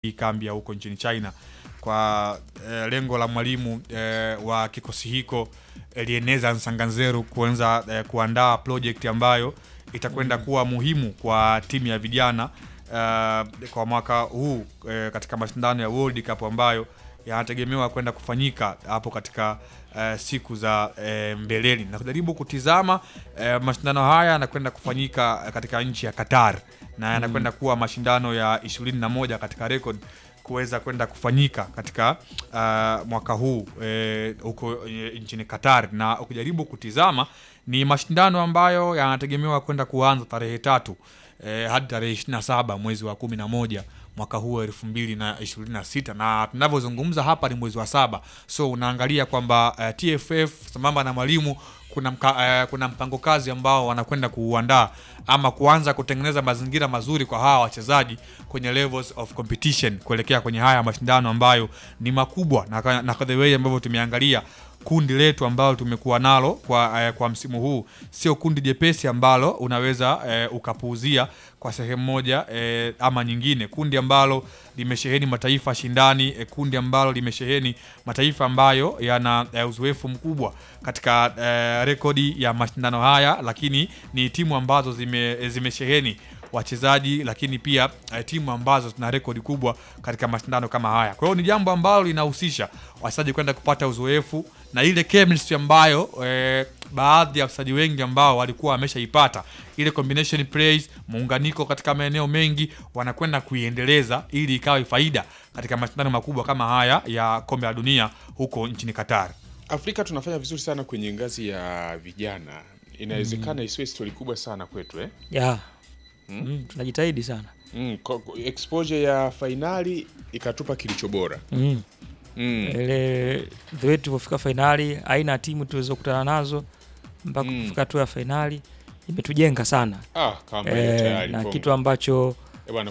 hii kambi ya huko nchini China kwa eh, lengo la mwalimu eh, wa kikosi hiko Elieneza Nsanganzeru kuanza eh, kuandaa project ambayo itakwenda kuwa muhimu kwa timu ya vijana eh, kwa mwaka huu eh, katika mashindano ya World Cup ambayo yanategemewa kwenda kufanyika hapo katika eh, siku za eh, mbeleni na kujaribu kutizama eh, mashindano haya yanakwenda kufanyika katika nchi ya Qatar na yanakwenda kuwa mashindano ya 21 katika record kuweza kwenda kufanyika katika uh, mwaka huu eh, huko eh, nchini Qatar, na ukijaribu kutizama ni mashindano ambayo yanategemewa kwenda kuanza tarehe tatu eh, hadi tarehe 27 mwezi wa kumi na moja mwaka huu elfu mbili na ishirini na sita na tunavyozungumza hapa ni mwezi wa saba, so unaangalia kwamba uh, TFF sambamba na mwalimu kuna, mka, uh, kuna mpango kazi ambao wanakwenda kuuandaa ama kuanza kutengeneza mazingira mazuri kwa hawa wachezaji kwenye levels of competition kuelekea kwenye haya mashindano ambayo ni makubwa na, na the way ambavyo tumeangalia kundi letu ambalo tumekuwa nalo kwa, eh, kwa msimu huu sio kundi jepesi ambalo unaweza eh, ukapuuzia kwa sehemu moja eh, ama nyingine, kundi ambalo limesheheni mataifa shindani eh, kundi ambalo limesheheni mataifa ambayo yana eh, uzoefu mkubwa katika eh, rekodi ya mashindano haya, lakini ni timu ambazo zime, zimesheheni wachezaji lakini pia eh, timu ambazo zina rekodi kubwa katika mashindano kama haya. Kwa hiyo ni jambo ambalo linahusisha wachezaji kwenda kupata uzoefu na ile chemistry ambayo eh, baadhi ya wachezaji wengi ambao walikuwa wameshaipata ile combination plays, muunganiko katika maeneo mengi, wanakwenda kuiendeleza ili ikawe faida katika mashindano makubwa kama haya ya kombe la dunia huko nchini Qatar. Afrika tunafanya vizuri sana kwenye ngazi ya vijana, inawezekana isiwe stori kubwa sana kwetu eh? ya mm, tunajitahidi sana Mm, ko- ko- exposure ya fainali ikatupa kilicho bora mm. mm. ile the way tulivyofika fainali, aina ya timu tuweza nazo mpaka Mm. kufika hatua ya fainali imetujenga sana Ah, kama hiyo e, tayari na Kongo. kitu ambacho Eh, bwana